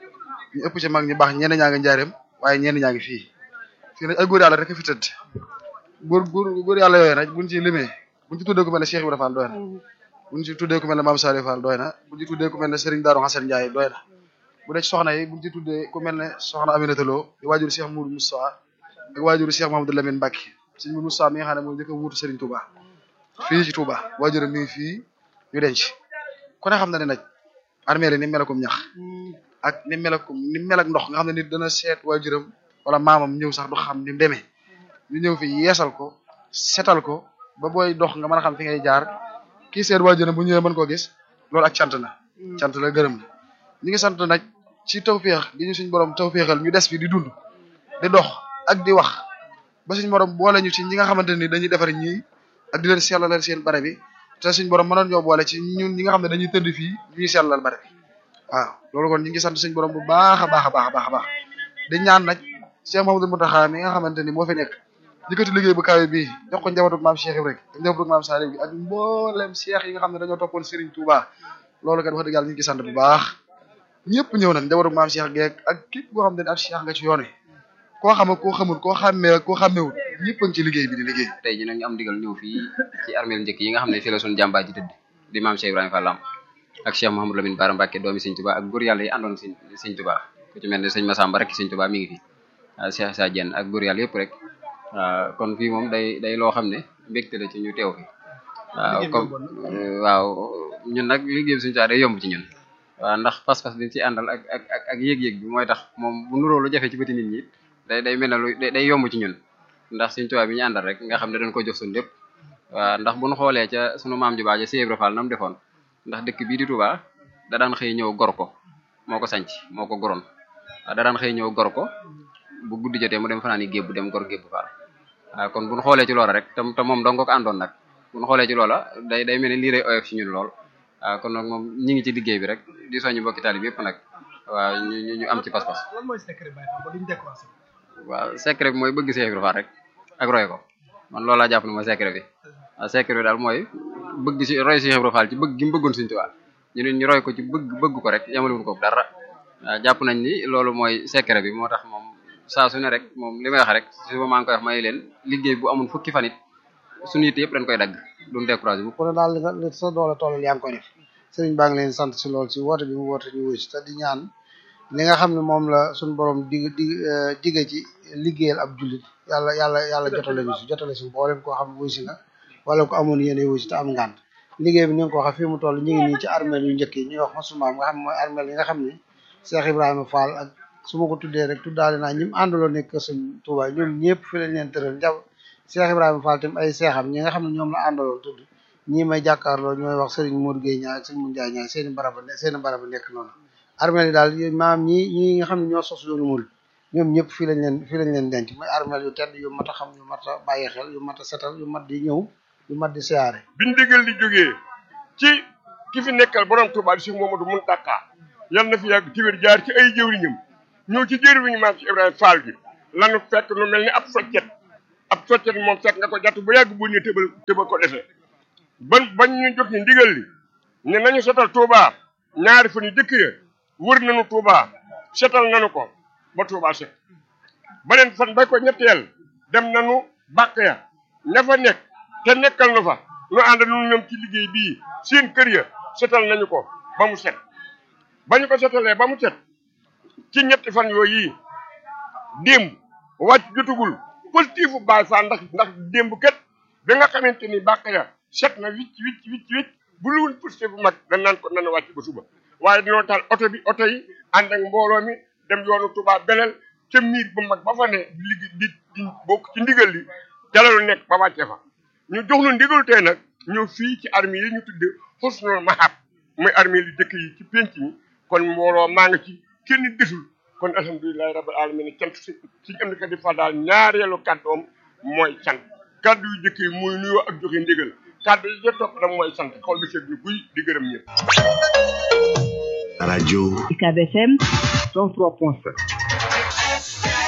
[SPEAKER 11] ñu ëpp ci mag ñi baax ñenn ñaa ngi njaareem waaye ñenn ñaa ngi fii fii nag ay góor yàlla rek a fi tëdd góor góor góor yàlla yooyu nag buñ ci limee buñ ci tuddee ku mel ne Cheikh Ibrahima Fall doy na buñ ci tuddee ku mel ne Mame Saliou Fall doy na buñ ci tuddee ku mel ne Serigne Darou Hassane Ndiaye doy na bu dee ci soxna yi buñ ci tuddee ku mel ne soxna Aminata Lo di waajuru Cheikh Moudou Moussa ak waajuru Cheikh Mahamadou Lamine Mbacke Serigne Moudou Moussa mi nga xam ne moo njëkk a wuutu Serigne Touba fii ci Touba waajuru mi ngi fii ñu denc ku ne xam na ne nag armée ni melakum ñax ak ni melakum ni mel ak ndox nga xam ne nit dana seet waajuram wala maamam ñëw sax du xam ni mu demee ñu ñëw fi yeesal ko setal ko ba booy dox nga mën a xam fi ngay jaar kii seet waajuram bu ñëwee mën koo gis loolu ak cant na cant la gërëm na ñu ngi sant nag ci tawféex gi ñu suñ borom tawféexal ñu des fi di dund di dox ak di wax ba suñ borom boole ñu ci ñi nga xamante ni dañuy defar ñii ak di leen sellalal seen bare bi te suñ borom mënoon ñoo boole ci ñun ñi nga xam ne dañuy tëdd fii ñuy sellalal bare bi waaw loolu kon ñu ngi sant suñ borom bu baax a baax a baax a baax a baax di ñaan nag Cheikh Mamadou Mountakha mi nga xamante ni moo fi nekk yëkkati liggéey bu kawe bii jox ko njabootu maam Cheikh Ibrahima ak njabootu maam Saliou bi ak mboolem Cheikh yi nga xam ne dañoo toppoon Serigne Touba loolu kat wax dëgg yàlla ñu ngi sant bu baax ñëpp ñëw nañ njabootu maam Cheikh geek ak képp koo xam ne ab Cheikh nga ci yoon wi koo xam ak koo xamul koo xàmmee ak koo xàmmewul ñëpp a ngi ci liggéey bi di liggéey
[SPEAKER 12] tey ji nag ñu am digal ñëw fii ci armeel njëkk yi nga xam ne fii la suñu jàmbaar ji tëdd di maam Cheikh Ibrahima Fall ak Cheikh Mouhamadou Lamine Bara Mbacké doomi Sëñ Touba ak góor yàlla yi àndoon Sëñ Sëñ Touba ku ci mel ne sëñ Massamba rek Sëñ Touba mi ngi fi Cheikh Sa Diène ak góor yàlla yëpp rek waaw kon fii moom day day loo xam ne mbégte la ci ñu teew fi waaw comme waaw ñun nag liggéey bi suñu saa day yomb ci ñun waaw ndax pas-pas bi ci àndal ak ak ak ak yéeg-yéeg bi mooy tax moom bu nuroo lu jafe ci bëti nit ñi day day mel ne lu day yomb ci ñun ndax suñu tubaab bi ñu àndal rek nga xam ne dañ ko jox suñu lépp waaw ndax bu ñu xoolee ca sunu maam ju baax ja Cheikh Ibra Fall nam defoon ndax dëkk bii di Touba da daan xëy ñëw gor ko moo ko sanc moo ko goroon da daan xëy ñëw gor ko bu guddi jotee mu dem fanaan yi gébbu dem gor gébbu Fall waaw kon bu ñu xoolee ci loola rek te te moom dong ko àndoon nag bu ñu xoolee ci loola day day mel ne lii rek oyof ci ñun lool waaw kon nag moom ñi ngi ci liggéey bi rek di soññu mbokki taalib yëpp nag waaw ñu ñu am ci pas-pas
[SPEAKER 4] lan mooy secret Baye Fall ba duñ découragé
[SPEAKER 12] waaw secret bi mooy bëgg Cheikh Ibra Fall rek ak roy ko man loolu laa jàpp ne mooy secret bi waaw secret bi daal mooy bëgg si roy Cheikh Ibra Fall ci bëgg gi mu bëggoon Sëriñ Tuubaa ñu ne ñu roy ko ci bëgg bëgg ko rek yamalewuñ ko dara waaw jàpp nañ ni loolu mooy secret bi moo tax moom saa su ne rek moom li may wax rek suba maa ngi koy wax may leen liggéey bu amul fukki fan it suñu yitte yëpp dañ koy dagg duñ découragé bu
[SPEAKER 9] ku ne daal li nga li sa doole toll yaa ngi koy def sëriñ baa ngi leen sant si loolu si woote bi mu woote ñu wuy si te di ñaan li nga xam ne moom la suñu borom dig dig dige ci liggéeyal ab jullit yàlla yàlla yàlla jotale ñu si jotale si mboolem koo xam wuy si nga wala ko amoon yéene wuy si te am ngànt liggéey bi ni nga ko waxee fii mu toll ñu ngi nii ci armeel yu njëkk yi ñuy wax masumaam nga xam ne mooy armeel yi nga xam ne Cheikh Ibrahima Fall ak su ma ko tuddee rek tuddaale naa ñi mu àndaloon nekk sëñ Touba ñoom ñëpp fi lañ leen tëral njaw Cheikh Ibrahima Fall tam ay seexam ñi nga xam ne ñoom la àndaloon tudd ñii may jàkkaarloo ñooy wax Serigne Modou Gueye ñaar ak Serigne Moundiaye ñaar seeni baraba seeni baraba nekk noonu armeel yi daal maam ñi ñi nga xam ne ñoo sos yoonu mul ñoom ñëpp fii lañ leen fii lañ leen denc mooy armeel yu tedd yu mat a xam yu mat a bàyyi xel yu mat a setal yu mat di ñëw yu mat di siyaare
[SPEAKER 13] biñ digal di jógee ci ki fi nekkal borom Touba di Cheikh Mamadou Mountakha yal na fi yàgg ci wér jaar ci ay jëwriñam ñëw ci jëwriñu maam ci Ibrahima Fall gi lanu fekk nu mel ni ab soccet ab soccet moom fekk nga ko jàtt bu yàgg bu ñu tëbal tëbal ko defee ban bañ ñu jot ñu ndigal li ne nañu setal Touba ñaari fan yu jëkk ya wër nañu Touba setal nañu ko ba Touba set beneen fan bay ko ñetteel dem nañu bàq ya ña fa nekk te nekkal nu fa nu ànd nu ñoom ci liggéey bii seen kër ya setal nañu ko ba mu set ba ñu ko setalee ba mu set ci ñetti fan yooyu yi démb wàcc jotugul positif bu Baay Faal ndax ndax démb kat bi nga xamante ni bàq ya set na wicc wicc wicc wicc bu luwul positif bu mag dañ naan ko nan wàcc ba suba waaye dañoo taal oto bi oto yi ànd ak mbooloo mi dem yoonu Touba belel ca miir bu mag ba fa ne di liggéey di di bokk ci ndigal li jalalu nekk ba wàcce fa ñu jox nu ndigal tey nag ñëw fii ci armée yi ñu tudde Husnul Mahab muy armée li dëkk yi ci penc mi kon mbooloo maa ngi ci kenn desul kon alhamdulilahi rabbil alamin cant si suñu am di fa daal ñaareelu kàddoom mooy sant kàddu yu jëkk yi mooy nuyoo ak joxe ndigal kàddu yi ca topp nag mooy sant xol bi seet ñu guy di gërëm ñëpp
[SPEAKER 5] radio
[SPEAKER 2] UCAB FM
[SPEAKER 5] 103.7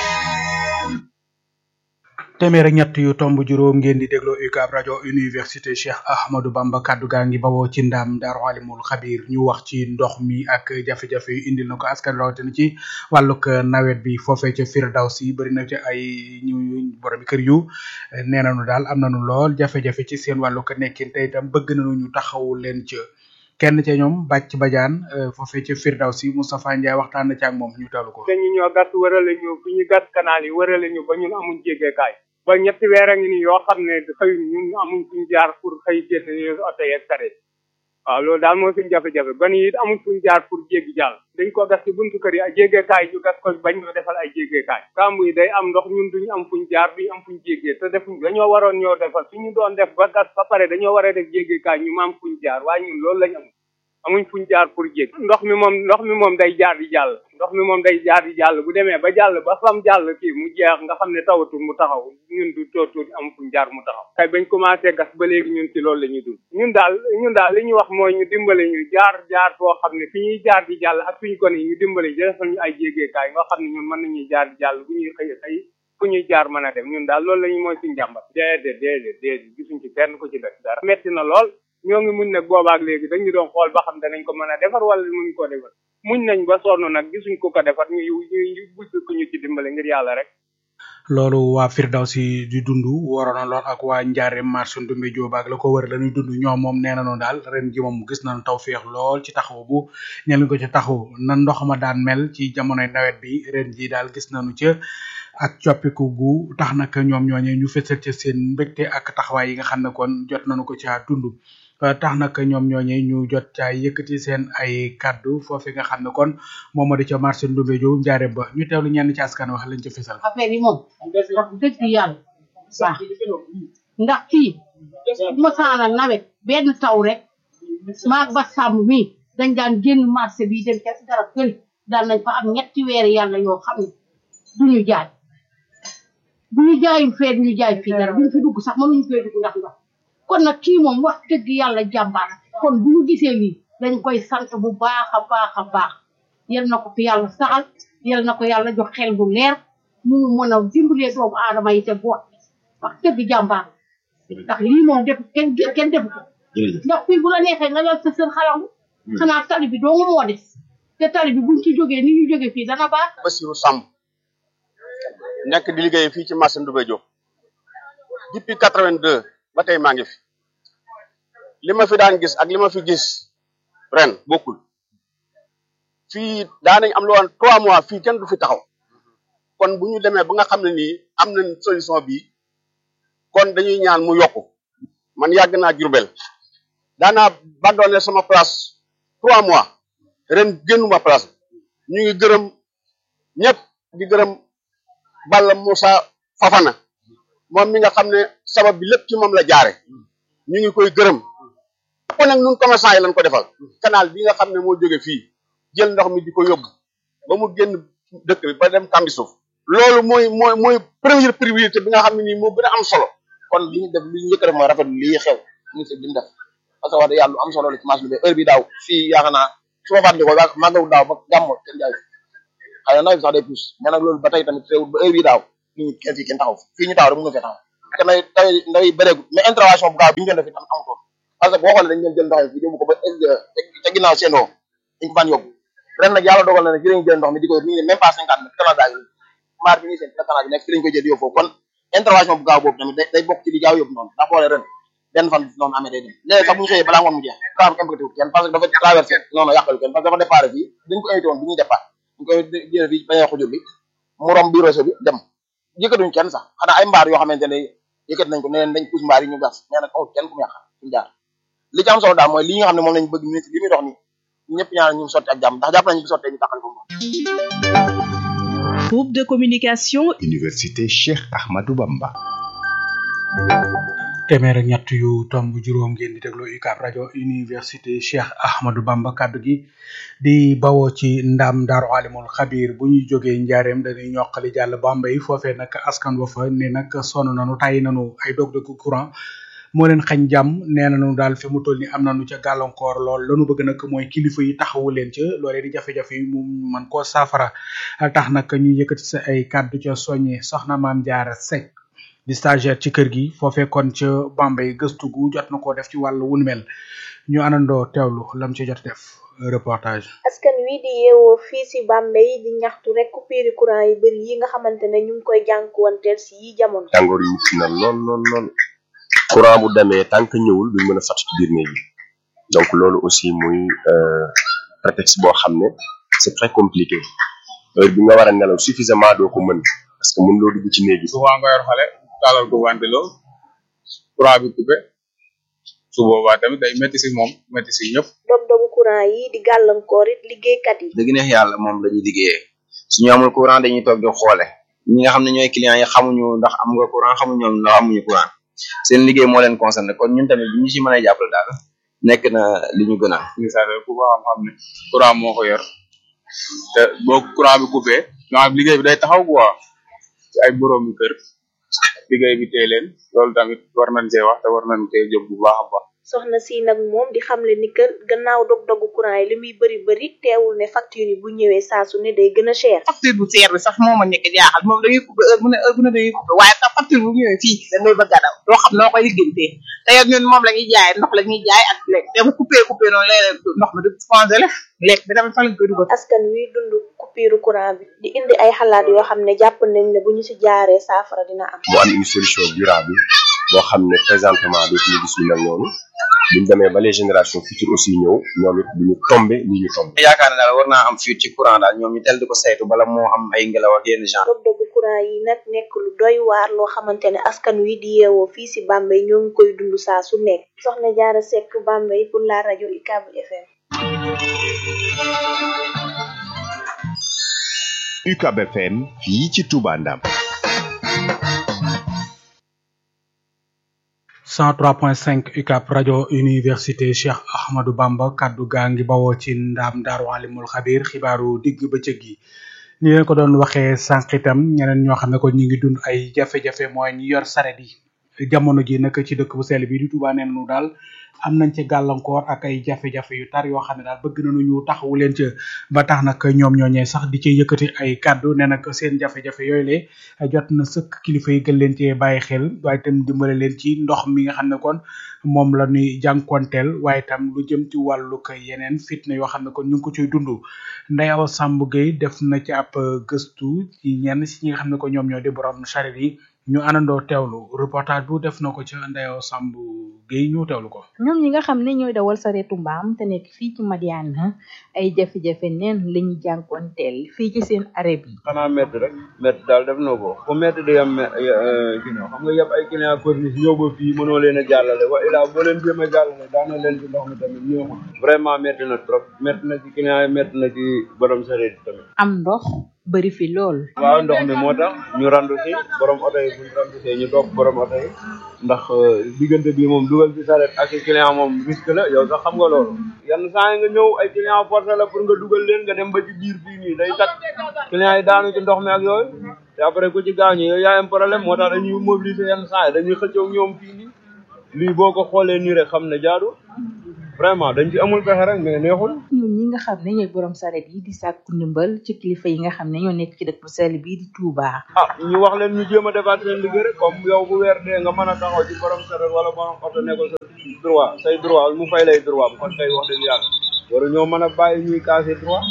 [SPEAKER 4] téeméer ak ñett yu tomb juróom ngeen di dégloo UCAB rajo université Cheikh Ahmadou Bamba kaddu gaa ngi bawoo ci ndam Daaru Alimul Xabir ñu wax ci ndox mi ak jafe-jafe yu indil na ko askan rawatina ci wàllug nawet bi foofee ca Firdawsi bëri na ci ay ñu borom kër yu nee nañu daal am nañu lool jafe-jafe ci seen wàllug nekkin te itam bëgg nañu ñu taxawu leen ca kenn ca ñoom bàcc bajaan foofee ca Firdawsi Moustapha Ndiaye waxtaan na ci ak moom ñu teewlu ko.
[SPEAKER 14] dañu ñoo gas wërale ñu fi ñu gas canal yi wërale ñu ba ñun amuñ jégeekaay ba ñetti weer a ngi nii yoo xam ne xëy ñun amuñ fuñ jaar pour xëy génn oto yeeg sareet waaw loolu daal mooy suñ jafe-jafe ba nii it amuñ fuñ jaar pour jéggi jàll dañ ko gas ci buntu kër yi ay jégeekaay ñu gas ko bañ ñoo defal ay jégeekaay kamb yi day am ndox ñun duñu am fuñ jaar duñu am fuñ jéggee te defuñ dañoo waroon ñoo defal suñu doon def ba gas ba pare dañoo war a def jégeekaay ñu ma am fuñ jaar waaye ñun loolu lañ am amuñ fuñ jaar pour jéggi ndox mi moom ndox mi moom day jaar di jàll ndox mi moom day jaar di jàll bu demee ba jàll ba fam jàll kii mu jeex nga xam ne tawatul mu taxaw ñun du tootul am fuñ jaar mu taxaw kay bañ commencé gas ba léegi ñun ci loolu la ñuy dund ñun daal ñun daal li ñuy wax mooy ñu dimbale ñu jaar jaar foo xam ne fi ñuy jaar di jàll ak suñ gone yi ñu dimbale ñu defal ñu ay jégeekaay nga xam ne ñun mën nañuy jaar di jàll bu ñuy xëy xëy fu ñuy jaar mën a dem ñun daal loolu la ñu mooy suñ jàmbat déedéet déedéet déedéet gisuñ ci kenn ku ci def dara metti na lool ñoo ngi muñ nag boobaak léegi dañu doon xool ba xam danañ ko mën a defar wala muñ ko defar muñ nañ ba sonn nag gisuñ ko ko defar ñu ñu bëgg ko ñu ci dimbale ngir yàlla rek
[SPEAKER 4] loolu waa Firdawsi di dund waroon na lool ak waa Njaareem marché Ndumbe Jóob ak la ko wër la ñuy dund ñoom moom nee nañu daal ren ji moom gis nañu taw féex lool ci taxaw bu ñel ko ci taxaw na ndox ma daan mel ci jamonoy nawet bi ren ji daal gis nañu ca ak coppiku gu tax nag ñoom ñooñee ñu fësal ca seen mbégte ak taxawaay yi nga xam ne kon jot nañu ko caa dund tax nag ñoom ñooñee ñu jot caa yëkkati seen ay kaddu foofu nga xam ne kon moom moo di ca marché Ndumbe Jóob njaare ba ñu teewlu ñenn ci askan wax lañ ca fësal
[SPEAKER 15] affaire yi moom wax dëgg yàlla baax ndax fii mosaana nawet benn taw rek maag ba sàmm mi dañ daan génn marché bi dem ca garab këli daan nañ fa am ñetti weer yàlla yoo xam ne duñu jaay bu ñu jaayul fee duñu jaay fii dara duñu fi dugg sax mënuñu fee dugg ndax ndox kon nag kii moom wax dëgg yàlla jàmbaar kon bu ñu gisee lii dañ koy sant bu baax a baax a baax yal na ko fi yàlla saxal yal na ko yàlla jox xel bu leer mu mën a dimbalee doomu aadama yi te boot wax dëgg jàmbaar ndax lii moom def kenn kenn defu ko ndax fii bu la neexee nga lal sa sën xalangu xanaa tali bi doo nga moo des te tali bi buñ ci jógee ni ñu jógee fii dana baax
[SPEAKER 16] Bassirou Samb nekk di liggéey fii ci marché Ndoumbé Diop depuis quatre-vingt-deux ba tey maa ngi fi li ma fi daan gis ak li ma fi gis ren bokkul fii daanañ am lu woon trois mois fii kenn du fi taxaw kon bu ñu demee ba nga xam ne nii am nañ solution bi kon dañuy ñaan mu yokku man yàgg naa Jurbel daanaa bandoone sama place trois mois ren génnuma place ñu ngi gërëm ñëpp di gërëm Balla Moussa Fafana moom mi nga xam ne sabab bi lépp ci moom la jaare ñu ngi koy gërëm ko nag nun commerçant yi lañ ko defal canal bi nga xam ne moo jóge fii jël ndox mi di ko yóbbu ba mu génn dëkk bi ba dem kambi suuf loolu mooy mooy mooy première priorité bi nga xam ne nii moo gën a am solo
[SPEAKER 17] kon li ñu def li ñu njëkk a def mooy rafetlu lii xew ministre bi mu def parce que wax dëgg yàlla lu am solo la ci marché bi heure bi daaw fii yaakaar naa su ma fàttali ko màggawu daaw ba gàmmo kenn jaay xëy na nawet bi sax day pousse mais nag loolu ba tey tamit teewul ba heure bi daaw nit ñi kenn fii kenn taxaw fii ñu taxaw rek mën nga fee taxaw te nay tay ndaw yi bëreegul mais intervention bu gaaw bi ñu doon def itam amutoon parce que boo xoolee dañ leen jël ndox yi fii yóbbu ko ba ca ginnaaw seen oo dañ ko faan yóbbu ren nag yàlla dogal na ne jërëñ jël ndox mi di ko mi ngi ne même pas cinquante mètres canal yi maar bi ngi seen canal bi nekk fi lañ koy jël yóbbu foofu kon intervention bu gaaw boobu tamit day day bokk ci li gaaw yóbbu noonu ndax boolee ren benn fan bi noonu amee day dem léegi sax bu ñu xëyee balaa ngoon mu jeex kaa impacté wut kenn parce que dafa traversé noonu yàqalu kenn parce que dafa départ fii dañ ko invité woon bi ñuy départ ñu koy jëlee fii bañee xujur bi mu romb bi réseau bi dem yëkkatuñ kenn sax xanaa ay mbaar yoo xamante ne yëkkat nañ ko ne leen dañ pousse mbaar yi ñu gas mais nag amul kenn ku mu yàq suñu jaar li ci am solo daal mooy li nga xam ne moom lañ bëgg ministre li muy dox nii ñëpp ñaan ñu sotti ak jàmm ndax jàpp nañu bu sottee ñu taxal ko
[SPEAKER 2] Groupe de communication
[SPEAKER 5] Université Cheikh Ahmadou Bamba
[SPEAKER 4] téeméer ak ñett yu tomb juróom ngeen di déglu UCAB rajo université Cheikh Ahmadou Bamba kaddu gi di bawoo ci ndam daaru alimul xabir bu ñuy jógee njaareem dañuy ñoqali jàll Bambey foofee nag askan wa fa ne nag sonn nanu tàyyi nanu ay dog-dog courant moo leen xañ jàmm nee nañu daal fi mu toll ni am nañu ca gàllankoor lool lanu bëgg nag mooy kilifa yi taxawu leen ca loolee di jafe-jafe yi mu man koo saafara tax nag ñu yëkkati sa ay kàddu ca soññe soxna maam jaara Seck di stagiaire ci kër gi foofee kon ca Bambey gëstu gu jot na koo def ci wàllu wunu mel ñu anandoo teewlu lam ci jot def reportage
[SPEAKER 18] askan wi di yeewoo fii si Bambey di ñaxtu rek coupure courant yu bëri yi nga xamante ne ñu ngi koy jànkuwanteel si yi jamono
[SPEAKER 19] tàngoor yi metti na lool lool lool courant bu demee tant que ñëwul duñ mën a fàtt ci biir néeg yi donc loolu aussi muy prétexte boo xam ne c'est très compliqué heure bi nga war a nelaw suffisamment doo ko mën parce que mën loo dugg ci néeg yi
[SPEAKER 20] souvent nga yor xale taalal ko ventilo courant bi coupé su boobaa tamit day métti si moom métti si ñëpp
[SPEAKER 18] dog-dogu courant yi di gàllankoor it liggéeykat yi
[SPEAKER 21] dëgg neex yàlla moom la ñuy liggéeyee suñu amul courant dañuy toog di xoole ñi nga xam ne ñooy clients yi xamuñu ndax am nga courant xamuñu ñoom ndax amuñu courant seen liggéey moo leen concerné kon ñun tamit bi ñu si mën a jàppale daal nekk na li ñu gën a
[SPEAKER 20] misaal ku ko xam xam ne courant moo ko yor te boo courant bi coupé maanaam liggéey bi day taxaw quoi ci ay boroomi kër liggéey bi tee leen loolu tamit war nañ see wax te war nañ see jóg bu baax a baax
[SPEAKER 18] soxna si nag moom di xamle ni kër gannaaw dog-dogu courant yi li muy bëri bëri teewul ne facture yi bu ñëwee saa su ne day gën a cher
[SPEAKER 22] facture bu seer bi sax moo ma nekk jaaxal moom dañuy coupé heure bu ne heure bu ne dañuy coupé waaye sax facture bu ñëwee fii dañuy bëgg a daw doo xam noo koy liggéeyantee te yow ñun moom la ñuy jaay ndox la ñuy jaay ak lekk te bu coupé coupé noonu léeg ndox mi du congelé lekk bi tamit fa lañ koy dugal
[SPEAKER 18] askan wi dund coupure courant bi di indi ay xalaat yoo xam ne jàpp nañ ne bu ñu si jaaree saafara dina am
[SPEAKER 19] mu am une solution durable boo xam ne présentement dootuñu gis lu mel noonu buñ demee ba les générations futures aussi ñëw ñoom it duñu tombé li ñu tombé
[SPEAKER 21] yaakaar ne daal war naa am fuite ci courant daal ñoom ñu tel di ko saytu bala moo am ay ngelaw ak yenn genre
[SPEAKER 18] dog-dogu courant yi nag nekk lu doy waar loo xamante ne askan wi di yeewoo fii si Bambey ñoo ngi koy dund saa su nekk soxna Jaara Seck Bambey pour la rajo UCAB FM
[SPEAKER 5] UCAB FM fii ci Touba Ndam
[SPEAKER 4] 103.5 UCAB rajo université Cheikh Ahmadou Bamba kaddu gaa ngi bawoo ci ndaam daaru alimul xabir xibaaru digg bëccëg gi ni leen ko doon waxee sànq itam ñeneen ñoo xam ne ko ñu ngi dund ay jafe-jafe mooy ñi yor saret yi jamono ji nag ci dëkk bu sell bi di Touba neen nu daal am nañ ci gàllankoor ak ay jafe-jafe yu tar yoo xam ne daal bëgg nañu ñu taxawu leen ca ba tax nag ñoom ñooñee sax di ci yëkkati ay kàddu ne nag seen jafe-jafe yooyu le jot na sëkk kilifa yi gën leen cee bàyyi xel waaye itam dimbale leen ci ndox mi nga xam ne kon moom la ñuy jànkonteel waaye itam lu jëm ci wàllu ko yeneen fitna yoo xam ne kon ñu ngi ko ciy dund Ndeyaw Samb Gueye def na ci ab gëstu ci ñenn si ñi nga xam ne ko ñoom ñoo di borom charrette yi ñu àndandoo teewlu reportage bu def na ko ca Ndeyaw Samb Gueye ñu teewlu ko.
[SPEAKER 23] ñoom ñi nga xam ne ñooy dawal sareetu mbaam te nekk fii ci Madiana ay jafe-jafe neen la ñu jànkoonteel fii ci seen arrêt bi.
[SPEAKER 24] xanaa métti rek métti daal def na ko fu métti di yem ginnaaw xam nga yëpp ay client corniche ñëw ba fii mënoo leen a jàllale wa ilaa boo leen jéem a jàllale daana leen ci ndox mi tamit ñëw vraiment métti na trop métti na ci client yi métti na ci borom sareet yi tamit.
[SPEAKER 23] am ndox bëri fi lool.
[SPEAKER 24] waaw ndox mi moo tax ñu randu si borom oto yi bu ñu randu see ñu topp borom oto yi ndax diggante bi moom dugal ci saret ak client moom risque la yow sax xam nga loolu yenn saa yi nga ñëw ay client forcé la pour nga dugal leen nga dem ba ci biir fii nii day takk client yi daanu ci ndox mi ak yooyu te après ku ci gaañu yow yaa am problème moo tax dañuy mobiliser yenn saa yi dañuy xëccoo ñoom fii nii lii boo ko xoolee nii rek xam ne jaadu vraiment dañ ci amul pexe rek mais neexul
[SPEAKER 23] ñun ñi nga xam ne ñooy borom saret yi di sàkku ndimbal ci kilifa yi nga xam ne ñoo nekk ci dëkk bu sell bii di Touba.
[SPEAKER 24] ah ñu wax leen ñu jéem a defaat seen liggéey rek comme yow bu weer dee nga mën a taxaw ci borom saret wala borom oto ne ko sa droit say droit mu fay lay droit bu kon tey wax dëgg yàlla waru ñoo mën a bàyyi ñuy casser droit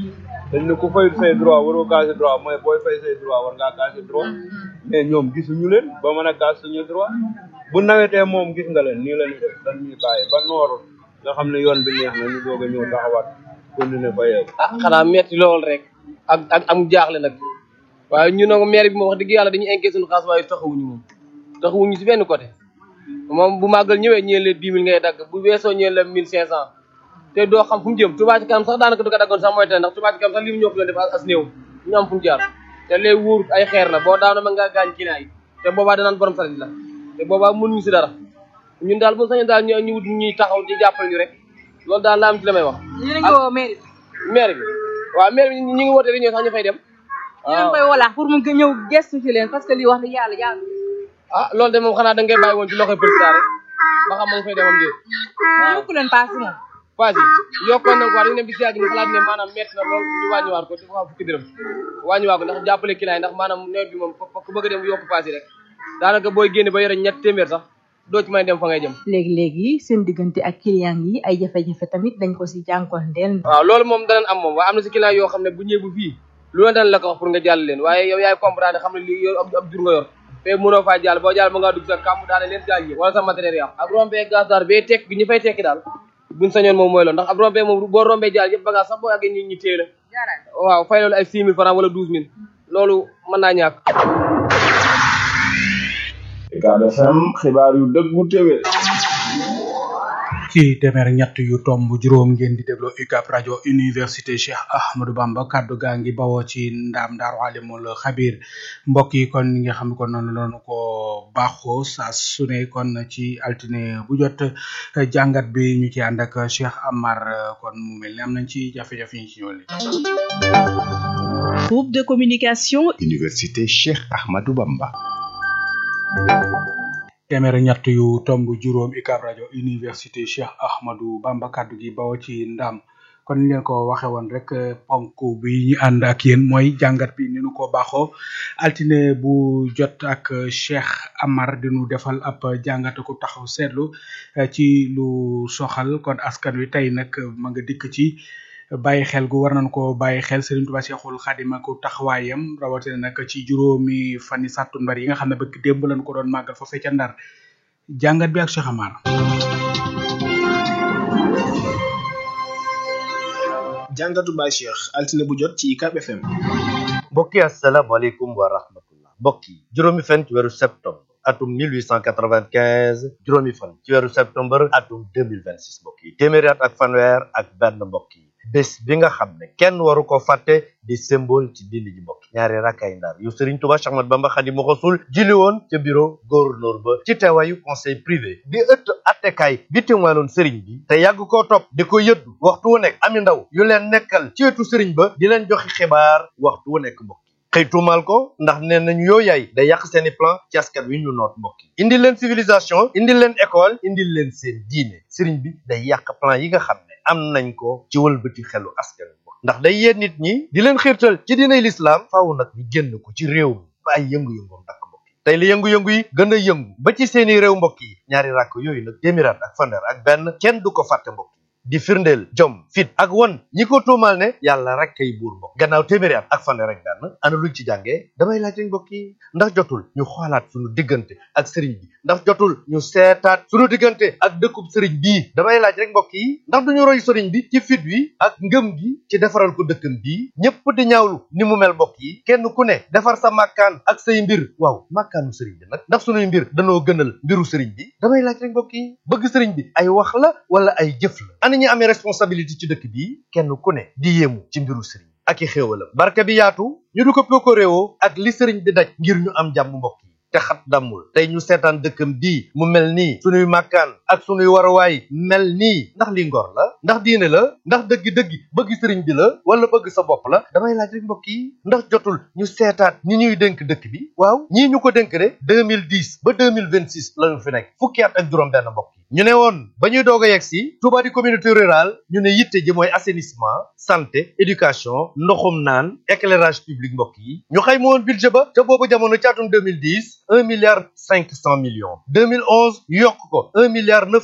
[SPEAKER 24] dañ ne ku fay say droit waroo casser droit mooy booy fay say droit war ngaa casser droit mais ñoom gisuñu leen ba mën a casse suñu droit bu nawetee moom gis nga leen nii la ñuy def dañ ñuy bàyyi ba nooru nga xam ne yoon bi neex na ñu doog a ñëw taxawaat continuer fa yeeg
[SPEAKER 25] ah xanaa metti lool rek ak ak am jaaxle nag waaye ñu nag maire bi moom wax dëgg yàlla dañuy enquête suñu xaas waaye taxawuñu moom taxawuñu si benn côté moom bu màggal ñëwee ñeen leen dix mille ngay dagg bu weesoo ñeen la mille cinq cent te doo xam fu mu jëm Touba ci kanam sax daanaka du ko daggoon sax mooy te ndax Touba ci kanam sax li mu ñoo ko doon def as néew ñu am fu ñu jaar te lee wóor ay xeer la boo daano ma nga gaañ client yi te boobaa danaan borom saret la te boobaa mënuñu si dara ñun daal bu sañoon daal ñu ñu wut ñuy taxaw di jàppale ñu rek loolu daal la am ci la may wax.
[SPEAKER 23] ñu ngi woo maire bi.
[SPEAKER 25] maire bi waaw maire bi ñu ngi woote réunion sax ñu fay dem.
[SPEAKER 23] ñu ngi koy wala pour mu ñëw gestu ci leen parce que lii wax dëgg yàlla yàlla.
[SPEAKER 25] ah loolu de moom xanaa da ngay bàyyi woon ci loxoy président rek ba xam ma ngi fay demam déet waaw
[SPEAKER 23] yokku leen paas moom
[SPEAKER 25] paas yi yokkoon nañ ko wax dañu dem bi si yàgg ñu xalaat ne maanaam métti na lool ñu wàññiwaat ko dafa fukki dërëm wàññiwaat ko ndax jàppale client yi ndax maanaam nawet bi moom ku bëgg a dem yokk paas yi rek daanaka booy génne ba yore ñett téeméer sax doo ci may dem fa ngay jëm
[SPEAKER 23] léegi-léegi seen diggante ak client yi ay jafe-jafe tamit dañ ko si jànkonteel
[SPEAKER 25] waaw loolu moom danañ am moom waaye am na si client yoo xam ne bu ñëwee bu fii lu la dana la ko wax pour nga jàll leen waaye yow yaay comprendre xam ne lii yor ab jur nga yor te mënoo faa jàll boo jàll ba ngaa dugg sa kàmm daane leen gaal yi wala sa matériel yàqu ak rombee gaz daal bee tekk bi ñu fay tekki daal buñ sañoon moom mooy loolu ndax ab rombee moom boo rombee jàll yëpp bagage sax boo àggee ñi ñi téye la waaw fay loolu ay six mille francs wala douze mille loolu mën naa ñàkk
[SPEAKER 3] Ucab FM xibaar yu dëggu téwé
[SPEAKER 4] ci téeméer ñett yu tomb juróom ngeen di déglu UCAB rajo université Cheikh Ahmadou Bamba kaddu gaa ngi bawoo ci ndaam daaru alimul xabir mbokk yi kon ñi nga xam ne kon noonu noonu ko baaxoo saa su ne kon ci altine bu jot jàngat bi ñu ci ànd ak Cheikh Amar kon mu mel ni am nañ ci jafe-jafe yi ci ñëw li
[SPEAKER 2] groupe de communication
[SPEAKER 5] université Cheikh Ahmadou Bamba
[SPEAKER 4] téeméer ñett yu tomb juróom UCAB rajo université Cheikh Ahmadou Bamba kaddu gi bawoo ci ndam kon ni leen ko waxe woon rek ponk bi ñu ànd ak yéen mooy jàngat bi ni nu ko baaxoo altine bu jot ak Cheikh Amar dinu defal ab jàngat ko taxaw seetlu ci lu soxal kon askan wi tey nag ma nga dikk ci bàyyi xel gu war nañ ko bàyyi xel Serigne Touba Cheikhul Khadim ak taxawaayam rawatina nag ci juróomi fani sàttumbar yi nga xam ne bëgg démb lañ ko doon màggal foofee ca Ndar jàngat bi ak Cheikh Amar
[SPEAKER 6] jàngatu Baye Cheikh altine bu jot ci UCAB FM
[SPEAKER 7] mbokk yi asalaamaaleykum wa rahmatullah mbokk yi juróomi fan ci weeru septembre atum 1895 juróomi fan ci weeru septembre atum 2026 mbokk yi téeméeri at ak fanweer ak benn mbokk yi bés bi nga xam ne kenn waru ko fàtte di symbole ci dindi ji mbokk ñaari rakkay ndar yu Serigne Touba Cheikh Ahmadou Bamba Khadimu Rasul jili woon ca bureau gouverneur ba ci teewaayu conseil privé di ëtt attekaay bi témoinoon Serigne bi te yàgg koo topp di ko yëddu waxtu wu nekk ami ndaw yu leen nekkal ci wetu Serigne ba di leen joxe xibaar waxtu wu nekk mbokk xëy tuumaal ko ndax nee nañu yoo yaay day yàq seeni plan ci askan wi ñu noot mbokk yi indi leen civilisation indi leen école indi leen seen diine Serigne bi day yàq plan yi nga xam ne am nañ ko ci wëlbati xelu askan wi ndax day yee nit ñi di leen xiirtal ci diinay lislaam faaw nag ñu génn ko ci réew mi ba ay yëngu-yëngoom dakk mbokk yi tey li yëngu-yëngu yi gën a yëngu ba ci seeni réew mbokk yi ñaari ràkk yooyu nag téeméeraat ak fanweer ak benn kenn du ko fàtte mbokk yi di firndeel jom fit ak won ñi ko tuumal ne yàlla rek kay buur mbokk gannaaw téeméeri at ak fanweer ak benn ana luñ ci jàngee damay laaj rek mbokk yi ndax jotul ñu xoolaat suñu diggante ak sëriñ bi ndax jotul ñu seetaat suñu diggante ak dëkkub sëriñ bii damay laaj rek mbokk yi ndax duñu roy sëriñ bi ci fit wi ak ngëm gi ci defaral ko dëkkam bii ñëpp di ñaawlu ni mu mel mbokk yi kenn ku ne defar sa màkkaan ak say mbir waaw màkkaanu sëriñ bi nag ndax suñuy mbir danoo gënal mbiru sëriñ bi damay laaj rek mbokk yi bëgg sëriñ bi ay wax la wala ay jëf la ana ñi amee responsabilité ci dëkk bi kenn ku ne di yéemu ci mbiru sëriñ ak i xéewalam barke bi yaatu ñu du ko pokkoréewoo ak li sëriñ bi daj ngir ñu am jàmm mbokk yi te xat dammul tey ñu seetaan dëkkam bii mu mel nii sunuy màkkaan ak sunuy waruwaay mel nii ndax li ngor la ndax diine la ndax dëggi-dëggi bëgg sëriñ bi la wala bëgg sa bopp la damay laaj rek mbokk yi ndax jotul ñu seetaat ñi ñuy dénk dëkk bi waaw ñii ñu ko dénk de 2010 ba 2026 la ñu fi nekk fukki at ak juróom benn mbokk yi ñu ne woon ba ñuy doog a yegg si Touba di communauté rurale ñu ne yitte ji mooy assainissement santé éducation ndoxum naan éclairage public mbokk yi ñu xayma woon budget ba ca boobu jamono ci atum 2010 un milliard cinq cent millions 2011 yokk ko un milliard neuf